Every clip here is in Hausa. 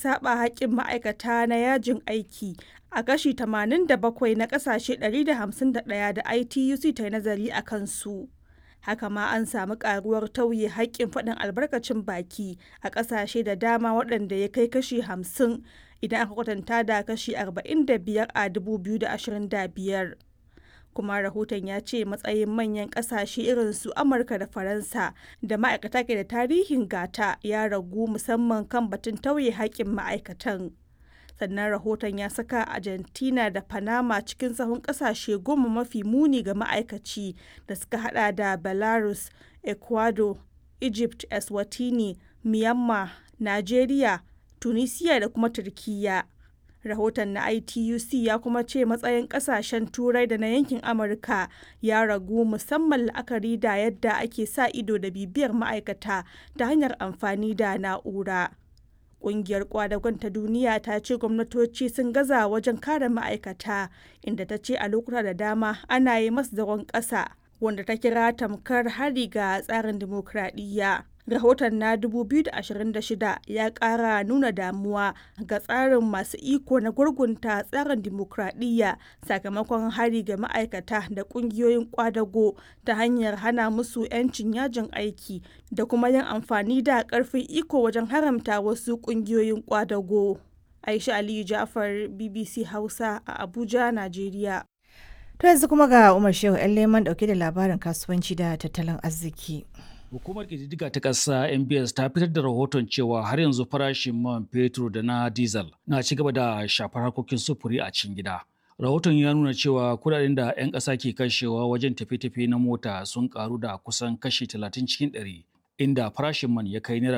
saba haƙƙin ma'aikata na yajin aiki a kashi 87 na ƙasashe 151 da ITUC ta yi nazari a kansu. Haka ma an samu ƙaruwar tauye haƙƙin faɗin albarkacin baki a ƙasashe da dama waɗanda ya kai kashi 50 idan aka kwatanta da kashi 45 a 2025. kuma rahoton ya ce matsayin manyan kasashe irin su amurka da faransa da ma'aikata ke da tarihin gata ya ragu musamman kan batun tauye haƙƙin ma'aikatan sannan rahoton ya saka argentina da panama cikin sahun kasashe goma mafi muni ga ma'aikaci da suka hada da belarus ecuador egypt eswatini myanmar nigeria tunisia da kuma turkiyya rahoton na ituc ya kuma ce matsayin kasashen turai da na yankin amurka ya ragu musamman la'akari da yadda ake sa ido da bibiyar ma'aikata ta hanyar amfani da na'ura ƙungiyar kwadagon ta duniya ta ce gwamnatoci sun gaza wajen kare ma'aikata inda ta ce a lokuta da dama ana yi masu zagon ƙasa wanda ta kira tamkar hari ga tsarin dimokuraɗiyya rahoton na 2026 ya kara nuna damuwa ga tsarin masu iko na gurgunta tsarin dimokuraɗiyya sakamakon hari ga ma'aikata da ƙungiyoyin kwadago ta hanyar hana musu 'yancin yajin aiki da kuma yin amfani da ƙarfin iko wajen haramta wasu ƙungiyoyin kwadago aisha aliyu jafar bbc hausa a abuja najeriya To yanzu kuma ga Umar Shehu 'yan leman dauke da labarin kasuwanci da tattalin arziki. Hukumar ƙididdiga ta ƙasa MBS ta fitar da rahoton cewa har yanzu farashin man fetur da na diesel na ci gaba da shafar harkokin sufuri a cikin gida. Rahoton ya nuna cewa kudaden da 'yan ƙasa ke kashewa wajen tafiye-tafiye na mota sun karu da kusan kashi 30 cikin 100, inda farashin man ya kai naira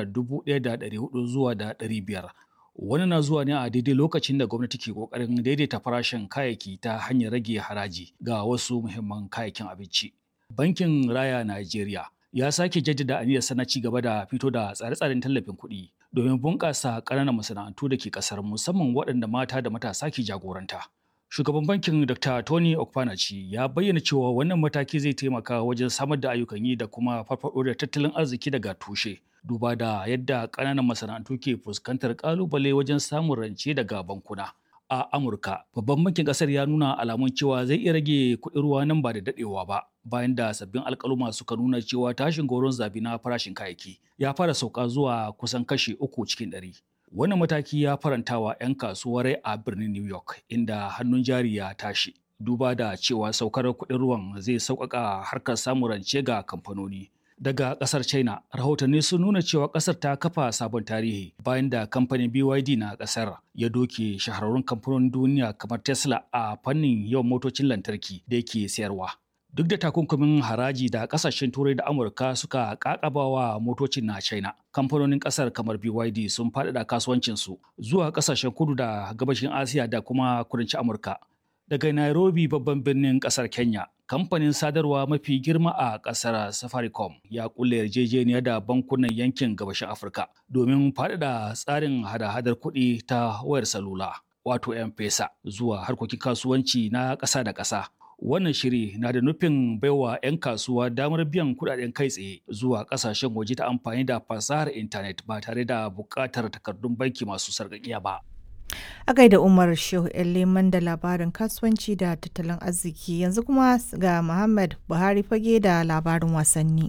1,400 zuwa da 500. Wani na zuwa ne a daidai lokacin da gwamnati ke ƙoƙarin daidaita farashin kayayyaki ta hanyar rage haraji ga wasu muhimman kayayyakin abinci. Bankin Raya Najeriya ya sake jaddada aniyarsa na ci gaba da fito da tsare-tsaren tallafin kuɗi domin bunƙasa ƙananan masana'antu da ke ƙasar musamman waɗanda mata da matasa ke jagoranta. Shugaban bankin Dr. Tony Okpanachi ya bayyana cewa wannan mataki zai taimaka wajen samar da ayyukan yi da kuma farfaɗo da tattalin arziki daga tushe. Duba da yadda ƙananan masana'antu ke fuskantar ƙalubale wajen samun rance daga bankuna. a Amurka, babban bankin kasar ya nuna alamun cewa zai iya rage kuɗin ruwa nan ba da daɗewa ba, bayan da sabbin alƙaluma suka nuna cewa tashin goron zabi na farashin kayayyaki ya fara sauka zuwa kusan kashi uku cikin ɗari. Wannan mataki ya farantawa 'yan kasuwar a birnin New York, inda hannun jari ya tashi. Duba da cewa saukar kuɗin ruwan zai sauƙaƙa harkar samun rance ga kamfanoni. daga kasar china rahotanni sun nuna cewa kasar ta kafa sabon tarihi bayan da kamfanin byd na kasar ya doke shahararrun kamfanonin duniya kamar tesla a fannin yawan motocin lantarki da yake sayarwa duk da takunkumin haraji da kasashen turai da amurka suka kakabawa motocin na china kamfanonin kasar kamar byd sun faɗaɗa kasuwancinsu zuwa kasashen kudu da gabashin asiya da kuma kudancin amurka daga Nairobi babban birnin kasar Kenya. Kamfanin sadarwa mafi girma a kasar Safaricom ya kulle yarjejeniya da bankunan yankin gabashin Afirka domin faɗaɗa tsarin hada-hadar kuɗi ta wayar salula wato M-Pesa zuwa harkokin kasuwanci na ƙasa da ƙasa. Wannan shiri na da nufin baiwa 'yan kasuwa damar biyan kuɗaɗen kai tsaye zuwa ƙasashen waje ta amfani da fasahar intanet ba tare da buƙatar takardun banki masu sarƙaƙiya ba. A gaida Umar Shehu Leman da labarin kasuwanci da tattalin arziki yanzu kuma ga Muhammad Buhari fage da labarin wasanni.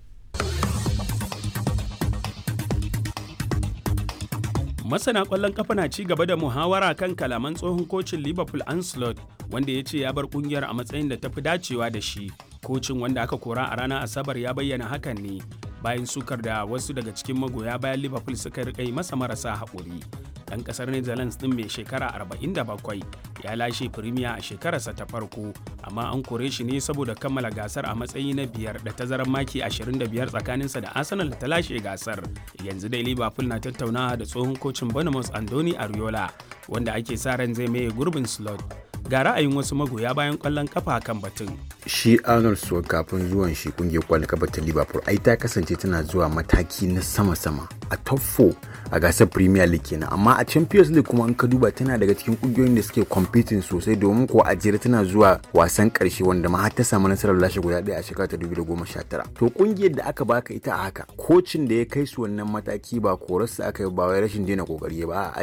Masana ƙwallon kafa na ci gaba da muhawara kan kalaman tsohon kocin Liverpool Ancelot wanda ya ce ya bar kungiyar a matsayin da tafi dacewa da shi. Kocin wanda aka kora a ranar Asabar ya bayyana hakan ne bayan sukar da wasu daga cikin magoya bayan Liverpool suka rika yi masa marasa haƙuri. ɗan ƙasar Netherlands ɗin mai shekara 47 ya lashe Premier a shekararsa ta farko, amma an kore shi ne saboda kammala gasar a matsayi na biyar da tazarar maki 25 tsakaninsa da Arsenal da ta lashe gasar. Yanzu dai Liverpool na tattaunawa da tsohon kocin Bournemouth Andoni Ariola, wanda ake sa ran zai maye gurbin slot. Ga ra'ayin wasu magoya bayan ƙwallon kafa kan batun. shi arnold Swart kafin zuwan shi kungiyar kwallon kafa ta liverpool ai ta kasance tana zuwa mataki na sama-sama a top 4 a gasar premier league kenan amma a champions league kuma in ka duba tana daga cikin kungiyoyin da suke competing sosai domin ko a jere tana zuwa wasan karshe wanda ma har ta samu nasarar lashe guda ɗaya a shekara ta 2019 to kungiyar da aka baka ita a haka kocin da ya kai su wannan mataki ba korarsa aka yi ba wai rashin daina kokari ba